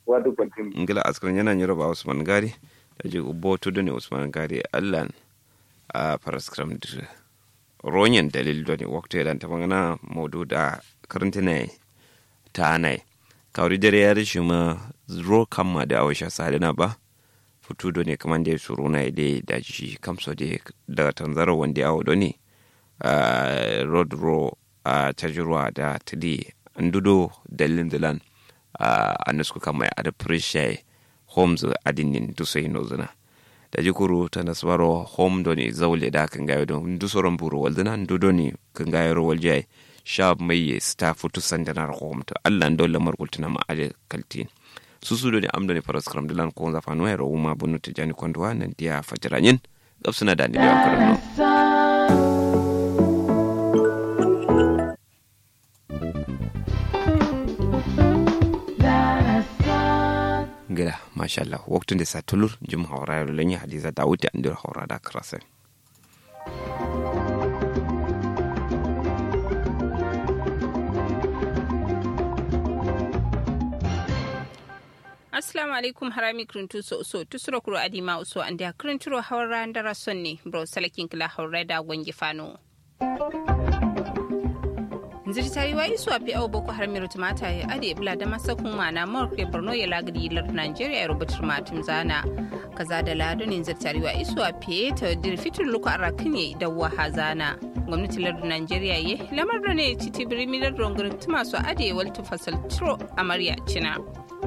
wadu kwaltin ngila askran yana nyiro ba usman gari da ji ubo tudu ne usman gari allan a paraskram dir ronyen dalil do ne wakto ya ta bangana modu da karantina ta nai kawri dare ya rishi ma ro kamma da awasha salina ba futu do ne kaman da suru na ide da shi kamso de da tanzaro wanda ya do ne road ro a tajirwa da tidi ndudo dalilin dilan a nusku kama ya ada prishe homes adinin duso ino zina da jikuru ta nasbaro home do ni zaule da kan gayo don dusoron buru waldina ndudo ni kan gayo ro walje sha mai sta futu sandanar home to Allah ndo lamar kultina ma ale kaltin susu do ni amdo ni paras kram dilan ko za fanu ero uma bunu tijani kwandwa nan dia fajiranyin gabsuna da ni da karno gida masha Allah waktun da sa tulur jim haura yaro lanya hadiza dawud da andir haura da karasa assalamu alaikum harami kiruntu so so tusuro kuro adima uso andi a kirinturo haura ndara sonni bro salakin kila haura da gwangi fano nziri tariwa isu api au boko haram yaro tumata ya ade bula da masa kuma na morke borno ya lagri lar nigeria ya rubutar matum zana kaza da lado ne nziri tariwa isu api ta dir fitur luka arakin ya da waha zana gwamnati lar nigeria ye lamar da ne titi birimi lar rongarin tuma su ade waltu fasal tro amarya cina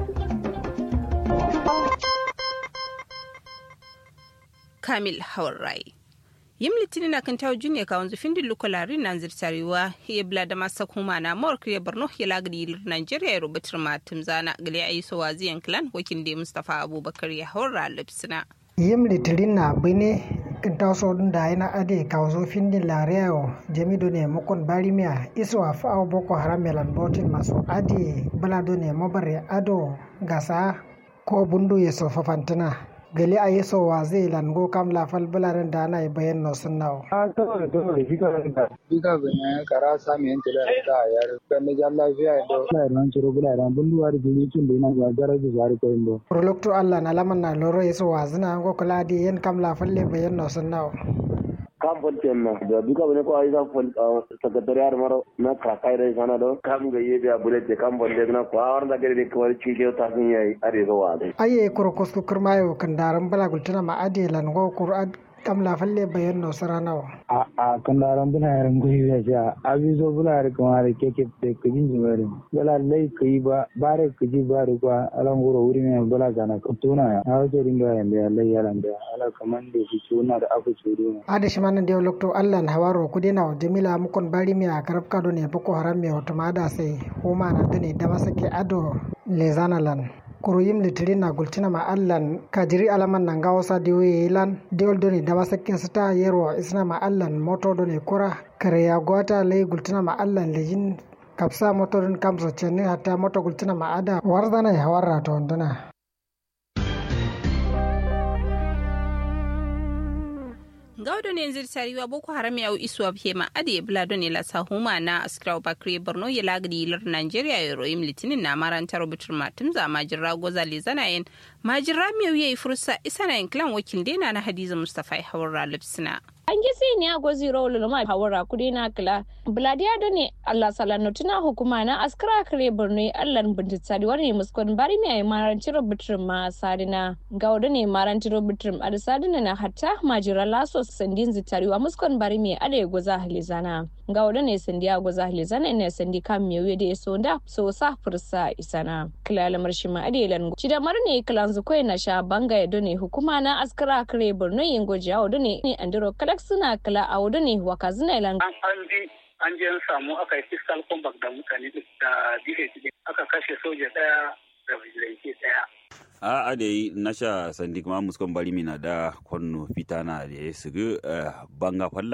kamil haurai yim litinin na kan tawo juniya ka wanzu findin lukulari na zirtarewa ya bla da masa kuma na mawar ya borno ya lagadi ilir nigeria ya rubutar matum zana gali a yi so waziyan clan wakin da mustapha abubakar ya haura lipsina yim litirin na bine kintaso dun da yana ade kawzo findin lariyayo jamido ne mukon barimiya iswa fa'aw boko haram melan botin masu ade balado ne mabare ado gasa ko bundu ya sofa fantina gali a yeso wa zai lango kam la fal bularin da ana bayan no sun nawo a kawai kawai shi kawai da bika ganyen kara sami yanke da ta yar kan da jan lafiya da bula ran ciro bula ran bunduwa da jini kin da yana ga garaji zari ko indo prolokto allah na laman na loro yeso wa zina go kula di yen kam la falle bayan no sun nawo kam fonten na da duka bane ko ayisa fon secretariat maro na kakai dai sana do kam ga yebe a bulete kam fonte na ko awar da gari ko wari chike ta sun yayi are zo wa dai aye kurkus ku kurmayo kan daran bala gultuna ma ade lan go qur'an kam la falle bayan no saranawa a a kan daran bula yaran goyi ya ja abi zo bula yar kuma da keke te kujin jimare bala lai kai ba bare kuji bare kwa alan goro wuri ne bala gana kutuna ya a wajen ringa yanda ya lai yaran da ala kaman da shi tuna da abu tsoro ada shi manan da lokto allah na hawaro ku dena wa jamila mukon bari mi a karab kado ne boko haram mi wato ma da sai huma na dane da masake ado lezanalan kuruyim litirin na gultina ma allan kajiri alaman nan gawo sa diwo yelan diwol doni da masakin sita yerwa isna ma allan moto doni kura kare ya gwata lay gultina ma allan lejin kapsa moto don kamso chenni hatta moto gultina ma ada warzana ya hawarra to nduna gawdo ne zir tariwa boko haram ya isu hema ade bla ne la sahuma na askra bakri borno ya lagdi lar nigeria ya royim litinin na maranta rubutur matum za majira goza le zanayen majira miyo yayi fursa isana yin klan wakil dena na hadiza mustafa ya hawar lipsina an gisi ni a gozi rolo ma hawara kudi na kila bladiya da ne allah salano tuna hukuma na askara kare borno allah bintitsari wani muskon bari mi ayi maranci rubutur ma sadina ga wada ne maranci rubutur a da sadina na hatta majira laso sandin zitari wa muskon bari mi ada goza halizana ga wada ne sandi a goza halizana ne sandi kan mi da ya sonda so sa fursa isana kila lamar shi ma ade lan ci da mar ne kilan zukoi na sha banga ya ne hukuma na askara kare borno yin goji a wada ne andiro kalak suna kala a wada ne waka zina ilan an bi an je samu aka yi fiscal compact da mutane da dfs aka kashe soja daya da vigilante daya a a da yi nasha sandi kuma muskon bari mina da kwanno fita na da ya sigu banga falla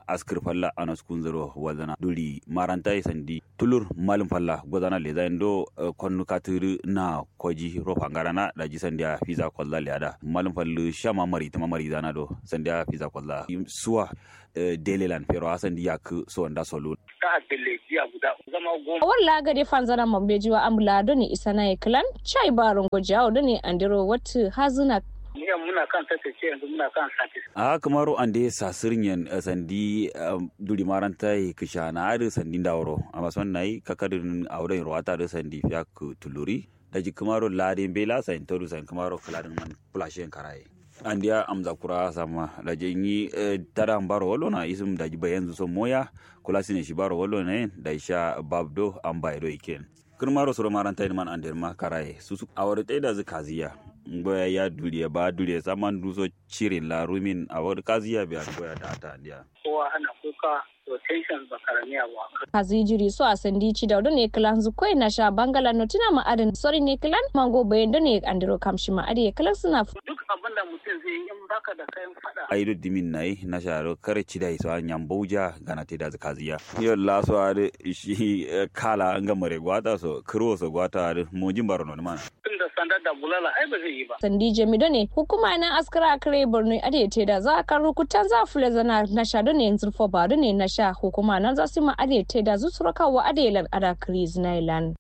askir falla anas kunzero wazana duri maranta sandi tulur malum falla gozana le zain do konnu katiri na koji ro pangara na daji sandia fiza kolla le ada malum fallu shama mari tama mari zana do sandia fiza kolla suwa delelan pero asandi yak so nda solu ta adele jiya guda zama goma walla gade fanzana mambejiwa amula doni isana klan chai baron gojawo doni andiro watu hazuna Niya muna kan tattace yanzu muna kan satis. a kamaro ande sasirin yan sandi duri maranta yi kisha na ari sandi dawro amma son nayi kakadin auren ruwata da sandi fiya ku tuluri da ji kamaro ladin bela sa toru sa kamaro kaladin man flashen karaye an dia amza kura sama da je yi tada baro wolo na isum da ji bayan so moya kula sine shi baro wolo ne da sha babdo an bayro iken kirmaro soro maranta man andir ma karaye susu awar da zikaziya goya ya duriya ba duriya saman duso cire la rumin a wani kaziya biya goya da ta ndiya Kowa ana kuka to tension ba karamiya ba. kazi jiri so a sandi ci da ne kilan zu koi na sha bangala no tina ma adin sori ne kilan mango bayan da ne andiro kamshi ma adi kilan suna Duk abin da mutum zai yi in baka da kayan fada. aido dimin nai na sharo kare ci dai so nyam bauja gana te da kaziya yo la so ade shi kala nga mare gwata so kro so gwata ade mo jimbaro no man Tun da sanda da bulala ai ba zai yi ba. sandi jami da ne hukuma na askara kare borno adi te da za ka rukutan za fule zana na sha da ne yanzu fo ba da ne na sha hukuma na za su ma adi te da zutsura kawo adi lan ada kriz na ilan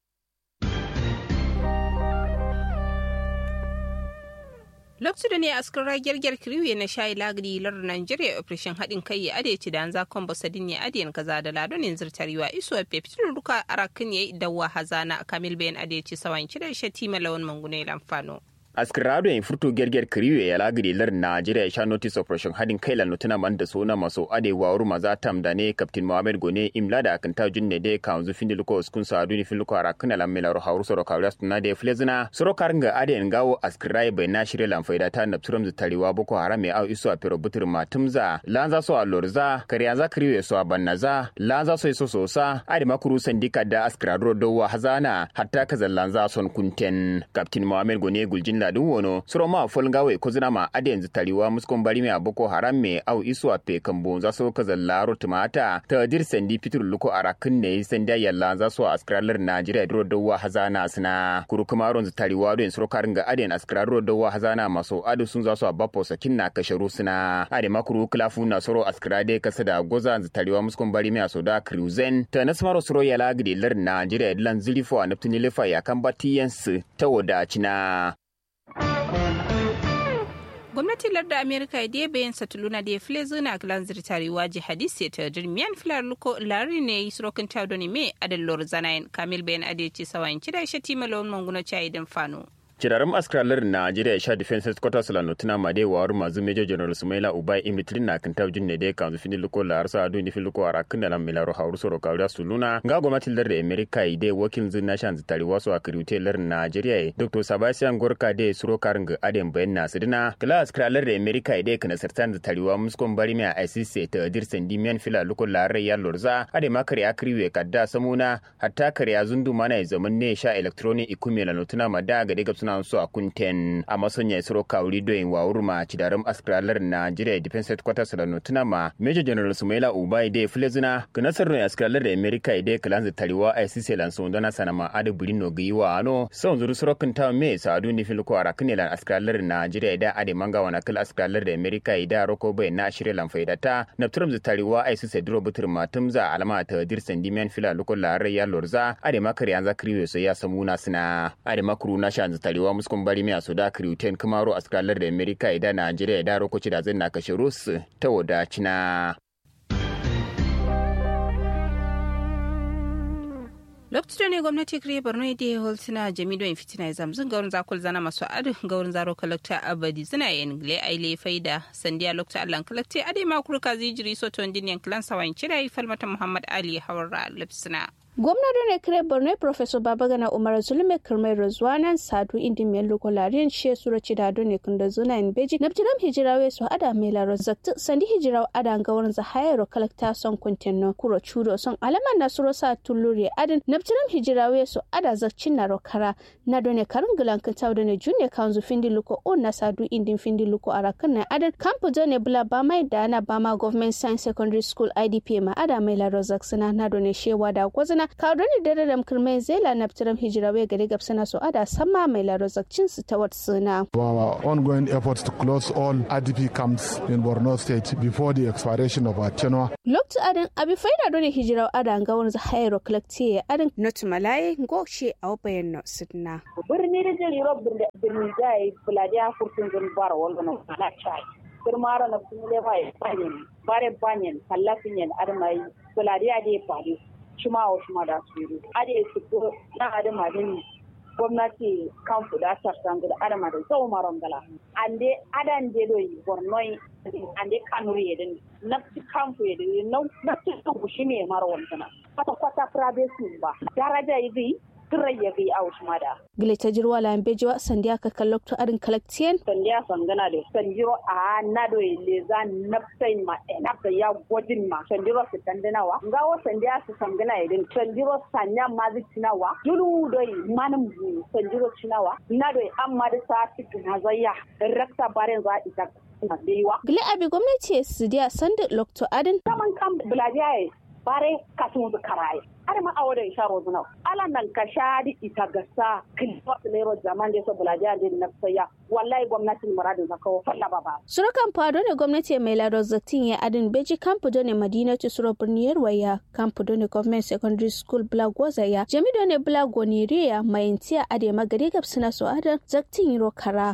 lokacin da ne askar ragiyar gyar kiriwe na shayi lagri lar Nigeria operation haɗin kai ya ade ci da an zakon basadin ya adiyan kaza da ladonin zirtarewa iso a fefitin ruka arakin ya dawa hazana kamil bayan ade ci sawan kira shati malawan mangune lamfano. askirado in furto gerger kiriwe ya lagiri lar Najeriya ya sha notice operation hadin kai la notuna man da sona maso ade wa uru maza tam da ne captain Mohammed Gone imla da akan ta junne de ka unzu findi luko skun sa aduni fin luko ara kana lam mela ro hawru soro kawras na de flezina soro karnga ade en gawo askirai bai na shirye lam faida ta napturam zu tariwa boko haram ya au iso a pero butur matumza lanza so a lorza kariya kiriwe so a bannaza lanza so iso sosa ade makuru sandika da askirado do wa hazana hatta kazan lanza son kunten captain Mohammed Gone guljin ladin wono suro ma folgawe ko zina ma ade yanzu tariwa muskon bari me aboko haram me au isu a pe kambo za so ka zallaro tumata ta dir sandi fitur luko arakin ne sanda yalla za so askralar Najeriya duro dawa hazana sina kuru kuma ron zu tariwa don suro karin ga ade askralar dawa hazana maso adu sun za so a bapo sakin na kasharu sina ade makuru klafu na suro askrade kasa da goza zu tariwa muskon bari me asoda cruzen ta nasmaro suro yala gidi lar Najeriya lan zilifo a naftuni lefa ya kan batiyansu ta wadacina gwamnatin larda amerika da bayan satuluna da ya file zuna glan zirtarewa jihadis ta dirmiyan filar luko lari ne yi surokin taudoni me adallor zanayin kamil bayan adeci sawayin kida shati malon manguna cayi din fano Kirarin askaralar Najeriya sha Defense Headquarters la notuna made wa waru mazu Major General Sumaila Ubai Imitrin na kan tawjin ne dai kan fini luko la arsa adu ni filuko ara kan dalam milaro hauru soro kawda suluna ga gwamnatin lar da America ide wakil zin nation zitari wasu a kirute lar Najeriya Dr. Sebastian Gorka de suro karin ga aden bayan na sidina kala askaralar da America ide kana sartan zitari wa muskon bari mai ICC ta dir sendi mian fila luko la ya lorza ade makari akriwe kadda samuna hatta kariya zundu mana zaman ne sha electronic ikume la notuna mada ga daga suna so a kunten a masonya isro kawuri doyin wa urma cidarum askralar Nigeria Defense Headquarters da notuna ma Major General Sumaila Ubai de Flezina kanasar no askralar da America ide kalanza tariwa ICC lan so ndana sanama ade bulino giwa ano son zuru suro kunta me sadu ni fil ko ara kinilan askralar Nigeria da ade manga wana kal askralar da America ida roko bai na shirye lan faidata na turum tariwa ICC duro butur matumza alama ta dirsan dimen fila lokol la ya lorza ade makari an zakriwe so ya samuna sina ade makuru na shan tariwa wa muskun bari mai su da kriuten kamaro a skalar da amerika idan najeriya da rokoci da zai na kashe rus ta wadacina lokacin ne gwamnati kire borno da ya holtuna jamido in fitina ya zamzin gaurin zakul zana masu adu gaurin zaro kalakta abadi zina yin gile aile faida sandiya lokta allan kalakta ade ma kurka zijiri soto diniyan kilan sawan kira falmata muhammad ali hawar lipsina gwamna ne kire borno professor babagana umar zulme kirmai razwanan sadu indi mai lokolariyan she sura ci da ne kunda zuna in beji na bijiram hijirawe su ada mai laro zakti sandi hijiraw ada ga wurin za hayaro kalakta son kuntenno kuro chudo son alaman na suro sa tulluri adin na bijiram hijirawe su ada zakcin na rokara na done karin gilan kan tawo ne junne kanzu findi luko on na sadu indi findi luko arakan na adin kampu ne bula ba mai da na bama government science secondary school idp ma ada mai laro zaksina na done shewa da gwazina kaudoni dare da kirmai zela na fitiram hijira wai gari gabsana so ada sama mai larozakcin su ta wat suna. Our ongoing efforts to close all IDP camps in Borno state before the expiration of our tenure. Loktu adin abi faida doni hijira ada ga wani zahairo kolekti ya adin not malaye go she a bayan no sidna. Birni da jin Europe birni jai buladiya furtun zun bara wanda na kana chai. Kirmara na kuma lewa banyan bare banyan kallafin yan adamai buladiya da ya faru. shuma wa shuma da su yi ade su ko na adama din gwamnati kan fuda sarsan da adama da zau maron gala ande adan de do yi bornoi ande kanuri yedin nafsi kan fu yedin nafsi kan shi ne maro wannan kwata kwata privacy ba daraja yi ya bi a wasu mada. Gile ta jirwa la bejiwa sandiya ka kallokto arin kalaktiyen. Sandiya sangana da sanjiro a nado ile za nafsai ma enafta ya gwajin ma sanjiro su tandinawa. Ngawo sandiya su sangana idin sanjiro sanya ma zi cinawa. Julu doi manim sanjiro cinawa. Nado amma da sa cikin hazayya. Rakta barin za ita Gile abi gwamnati su diya sandi lokto adin. Saman kan bulajiya bare kasun karaye. har ma awo da isha rozuna ala nan ka shadi ita gasa kilwa lero zaman da so bulaja da na saya wallahi gwamnatin muradin zaka falla baba surukan fado ne gwamnati mai lado zatin ya adin beji kampu ne madina ci suro birniyar waya kampu ne government secondary school blagwaza ya jami ne blagoniria mai intiya ade magari gabsina so adan zaktin yiro kara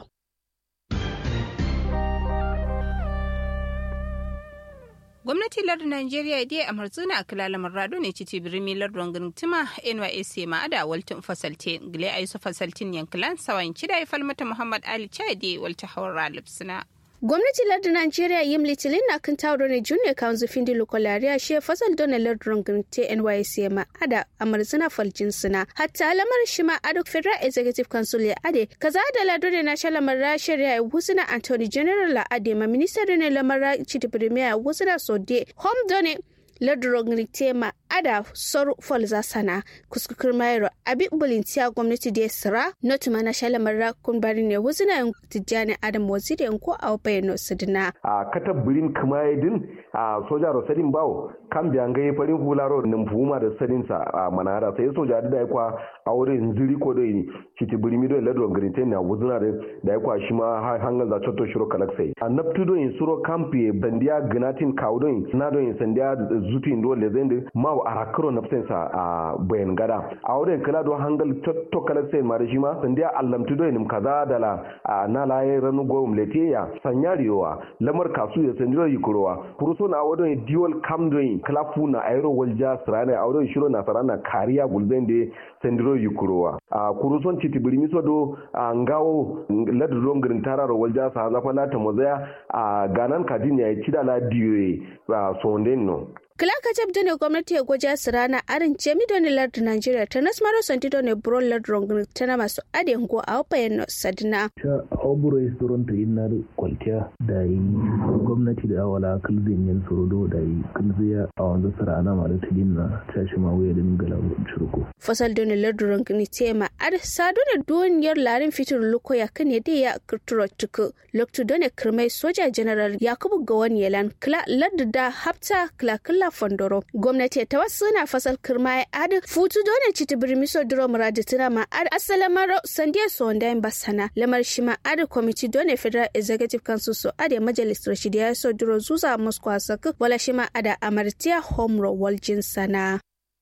gwamnati lardin najeriya dai a marzuna a kilalamar rado ne citi birni lardin gintima nysc ma ada waltin fasalte gile a yusu fasaltin yankilan sawan cida ya falmata muhammad ali chade walta hawar lipsina gwamnati lardin Najeriya yim litilin na kan tawo ne junior council findi lokolariya she fasal dona lardin gante NYC ma ada amarzina faljin suna hatta lamar shi ma ado federal executive council ya ade kaza da lado ne na shalamar rashir ya husna Anthony General la ade ma minister ne lamar chiti premier husna sode home done lardin tema ada sor folza sana kuskukur mayro abi bulintiya gwamnati da sira not mana shala marra kun bari ne wuzina tijjani adam waziri ko a bayano sidina a kata birin kumayedin a soja ro sadin bawo kan biyan gai farin hularo nin fuma da sadin sa a manara sai soja da yakwa a wurin ziri ko dai kiti birimi do ladron grinten na wuzina da da yakwa shi ma hangan za chotto shiro kalaksai a naptu do in suro kampi bandiya gnatin kaudon na do in sandiya zutin do lezende ma a rakaro na sa a bayan gada a wurin kala do hangal to kala sai mare shi ma sandiya allamtu do nim kaza dala na laye ranu go mletiya sanyariyowa lamar kasu ya sandiro yikurowa kuruso na wadon dual cam doing klafu na aero walja srana a wadon shiro na sarana kariya gulben de sandiro yikurowa a kuruson titi birimi so do ngawo ladu don girin tararo walja sa zafa lata mozaya a ganan kadin ya ci da la diwe sonden no Kilaka jab ne gwamnati ya gwaja su rana arin jemi doni lardu Nigeria ta nasmaro santi doni buro lardu rongun tana masu adin go a wapayen no sadina. Ta auburo yi tsoron ta yin nar kwaltiya da yi gwamnati da awala kalzin yin tsoro da yi kalziya a wanzu sarana ma da tilin na tashi ma wuya da mingala cirko. Fasal doni lardu rongun tema ar sadu da duniyar larin fitur luko ya kan ya ya kirturo tuku loktu doni kirmai soja general yakubu gawan yalan kila lardu da hafta kila kila fondoro gwamnati ta wasu na fasal kirma ya adi futu dole citi birmiso duro muradi tuna ma adi asalamaro sandiya sonda yin basana lamar shi ma adi kwamiti dole federal executive council so adi majalis rashidi ya so duro zuza moscow a saki wala shi ma ada amartiya homro waljin sana.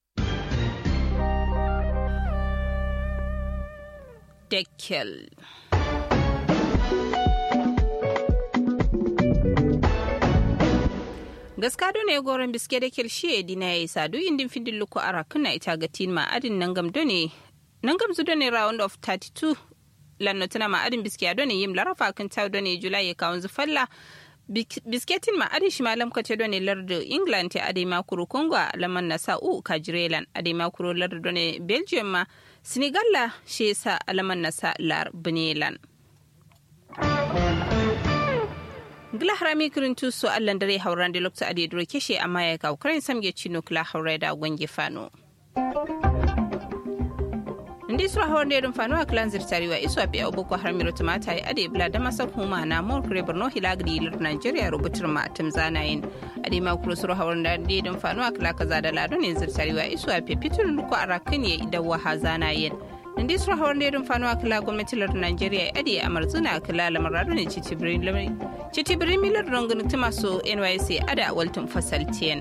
Deckel. gaskado ne goron biske da kelshi dina ya isa duk indin findin luku ara kuna ita ga tin ma adin nangam done nangam zu done round of 32 lanno tana ma adin biske done yim larafa kan taw done julai ya kawun zu falla bisketin ma adi shimalam kace done lardo england te adi makuru congo laman na sa'u kajirelan adi makuru lardo done belgium ma senegal la shi sa alaman na sa lar benelan gila harami kirin tuso allan dare hauran da lokta adi duro keshe amma ya ga ukraine samge chino kila haurai da gwange fano ndi sura hawar da fano a kilan zirtari wa isu api boko haram miro tumata ya ade bla da masa kuma na mor kure borno hilagdi ilir nigeria rubutar ma tim zanayin ade ma kuro sura hawar da da fano a kila kaza da lado ne zirtari wa isu api fitur ko arakin ya idan wa zanayin ndi sura hawar da fano a kila gwamnati lir nigeria ya ade a marzuna a kila lamar ne citibirin milar rongun tumaso nyc ada waltun fasaltiyan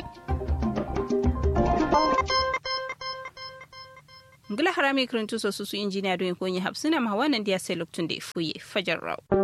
ngila harami kirintu so susu injiniya don ko yi hapsina ma wannan dia sai luktun da fuye fajar raw